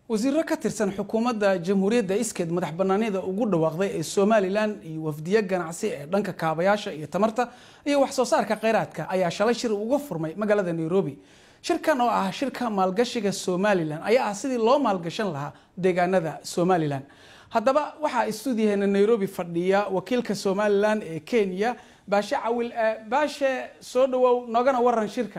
wasiiro ka tirsan xukuumadda jamhuuriyadda iskeed madax banaanida ugu dhawaaqday ee somalilan iyo wafdiyo ganacsi ee dhanka kaabayaasha iyo tamarta iyo wax soo saarka kheyraadka ayaa shalay shir uga furmay magaalada nairobi shirkan oo ah shirka maalgashiga somalilan ayaa ah sidii loo maalgashan lahaa deegaanada somalilan haddaba waxaa istuudiyaheena nairobi fadhiya wakiilka somalilan ee kenya baashe cawil baashe soo dhawow noogana waran shirka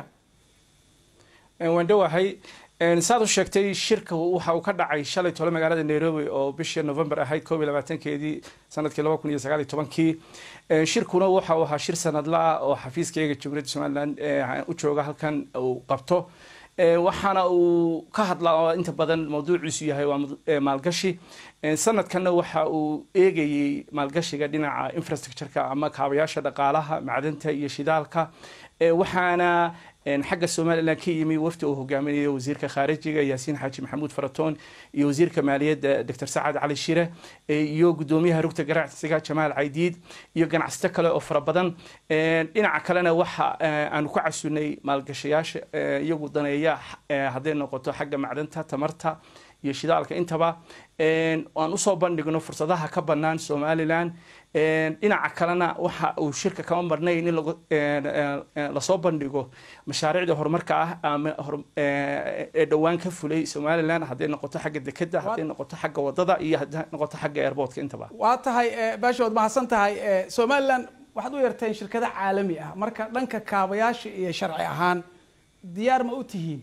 waan dhowahay saad u sheegtay shirka waxa uu ka dhacay shalay tole magaalada nairobi oo bishii november ahayd koob iyo labaatankeedii sanadkii laba kun iyo sagaal iyo tobankii shirkuna waxa uu ahaa shir sanadla ah oo xafiiskayga jamhuuriyadda somaliland u jooga halkan uu qabto waxaana uu ka hadlaa oo inta badan mawduuciisu yahay waa maalgashi sanadkanna waxa uu eegayey maalgashiga dhinaca infrastructureka ama kaabayaasha dhaqaalaha macdanta iyo shidaalka waxaana xagga somalilan ka yimi wafdi uu hogaaminayo wasiirka khaarijiga yaasiin xaaji maxamuud faratoon iyo wasiirka maaliyadda doctor sacad cali shire iyo gudoomiyaha rugta ganacsiga jamaal caydiid iyo ganacsato kale oo fara badan dhinaca kalena waxa aanu ku casunay maalgashayaasha iyagu daneeya hadday noqoto xagga macdanta tamarta iyo shidaalka intaba aan usoo bandhigno fursadaha ka banaan somalilan dhinaca kalena waxa uu shirka kama marnayn in lasoo bandhigo mashaariicda horumarka ah ama ee dhowaan ka fulay somalilan hadday noqoto xagga dekeda hadday noqoto xagga wadada iyo hadday noqoto xagga airportka intaba waa tahay baasha waad mahadsan tahay somalilan waxaad u yarteen shirkado caalami ah marka dhanka kaabayaasha iyo sharci ahaan diyaar ma u tihiin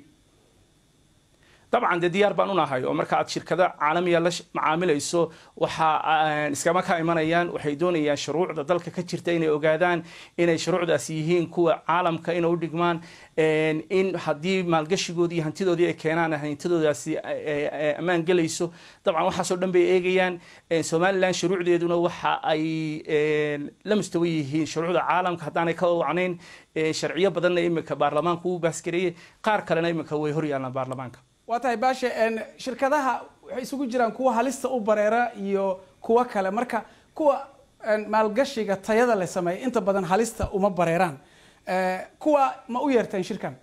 dabcan dee diyaar baan unahay oo marka aad shirkado caalamiya la macaamilayso waxa iskama ka imanayaan waxay doonayaan shuruucda dalka ka jirta inay ogaadaan inay shuruucdaasi yihiin kuwa caalamka inay u dhigmaan in haddii maalgashigoodii iyo hantidoodii ay keenaan hantidoodaasi ammaan gelayso dabcan waxaasoo dhan bay eegayaan somalilan shuruucdeeduna waxa ay la mustawa yihiin shuruucda caalamka haddaanay ka wacnayn sharciyo badanna iminka baarlamaanka uu baasgareeyey qaar kalena iminka way hor yaallaan baarlamaanka waa tahay baashe shirkadaha waxay isugu jiraan kuwa halista u bareera iyo kuwo kale marka kuwa maalgashiga tayada la sameeya inta badan halista uma bareeraan kuwa ma u yeerteen shirkan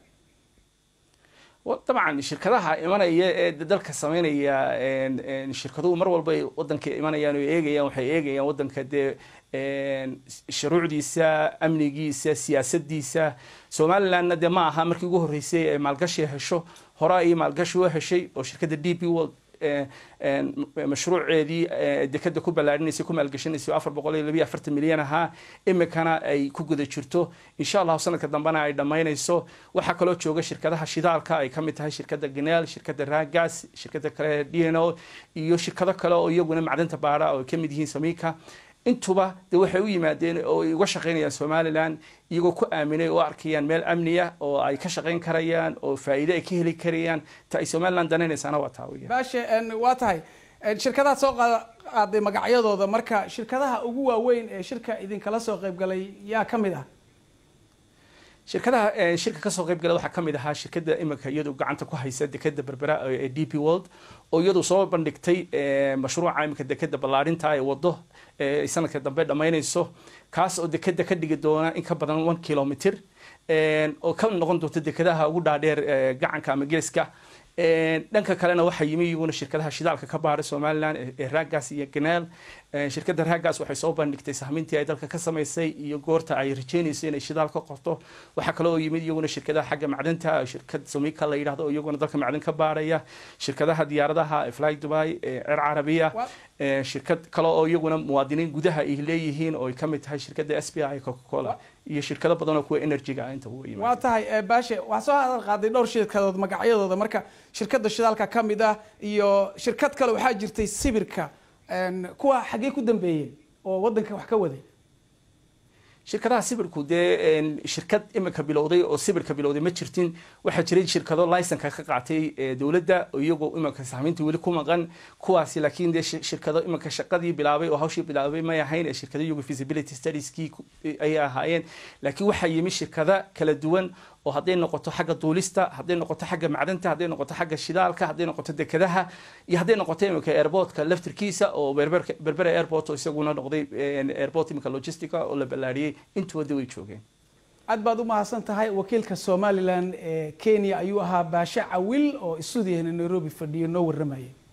dabcan shirkadaha imanaya ee dalka sameynaya shirkaduhu mar walba ay wadanka imanayaan oo eegayaan waxay eegayaan wadanka dee shuruucdiisa amnigiisa siyaasadiisa somalilandna dee ma aha markii ugu horreysay ee maalgashi hesho hore ay maalgashi u heshay oo shirkadda d p world mashruuceedii dekeda ku ballaarinaysay ku maalgashinaysay afar boqol iyo labiyo afartan milyan ahaa imikana ay ku guda jirto insha allahu sanadka dambena ay dhammaynayso waxaa kaloo jooga shirkadaha shidaalka ay kamid tahay shirkadda ganeel shirkadda ragas shirkadda kale d n o iyo shirkado kale oo iyaguna macdanta baara oo ay kamid yihiin samika intuba de waxay u yimaadeen oo ay uga shaqaynayaan somalilan iyagoo ku aaminay oo arkayaan meel amniya oo ay ka shaqayn karayaan oo faa'iide ay ka heli karayaan ta ay somalilan danaynaysana waa taa weya baashe waa tahay shirkadaad soo qaaday magacyadooda marka shirkadaha ugu waaweyn ee shirka idinkala soo qaybgalay yaa ka mid ah shirkadaha shirka kasoo qayb gala waxaa kamid ahaa shirkada imika iyadu gacanta ku haysa dekeda berbera ee d p world oo iyadu soo bandhigtay mashruuca imika dekeda ballaarinta ee wado ay sanadka dambe dhammaynayso kaas oo dekeda ka dhigi doona in ka badan one kilometer oo ka noqon doonta dekedaha ugu dhaadheer gacanka ama geeska dhanka kalena waxaa yimi iyaguna shirkadaha shidaalka ka baaray somalilan ee ragas iyo ganeel shirkadda ragas waxay soo bandhigtay sahmintii ay dalka ka samaysay iyo goorta ay rajeynayso inay shidaal ka qorto waxaa kaloo yimid iyaguna shirkadaha xagga macdanta shirkad somika la yidhahdo oo iyaguna dalka macdan ka baaraya shirkadaha diyaaradaha fly dubai cer carabiya shirkad kale oo iyaguna muwaadiniin gudaha ay leeyihiin oo ay kamid tahay shirkadda s b i coca cola iyo shirkado badan oo kuwa energyga ah inta ugu waa tahay baashe waxaa soo hadal qaaday dhowr shirkadood magacyadooda marka shirkadda shidaalka ka mid ah iyo shirkad kale waxaa jirtay sibirka kuwa xaggee ku dambeeyeen oo waddanka wax ka waday shirkadaha sibirku dee shirkad imika bilowday oo sibirka bilowday ma jirtin waxaa jiray shirkado licenka ka qaatay dowladda iyagoo imika sahmiinta weli ku maqan kuwaasi laakiin dee shirkado imika shaqadii bilaabay oo hawshii bilaabay may ahayn ee shirkado iyagu feasibility studieski ayay ahaayeen laakiin waxaa yimi shirkada kala duwan oo hadday noqoto xagga duulista hadday noqoto xagga macdanta hadday noqoto xagga shidaalka hadday noqoto dekadaha iyo hadday noqoto imika airportka laftirkiisa oo berbera airport oo isaguna noqday airport imika logistica oo la ballaariyey intuwada way joogeen aad baad u mahadsan tahay wakiilka somalilan ee kenya ayuu ahaa baashe cawil oo isuudiyahna nairobi fadhiyo noo warramayay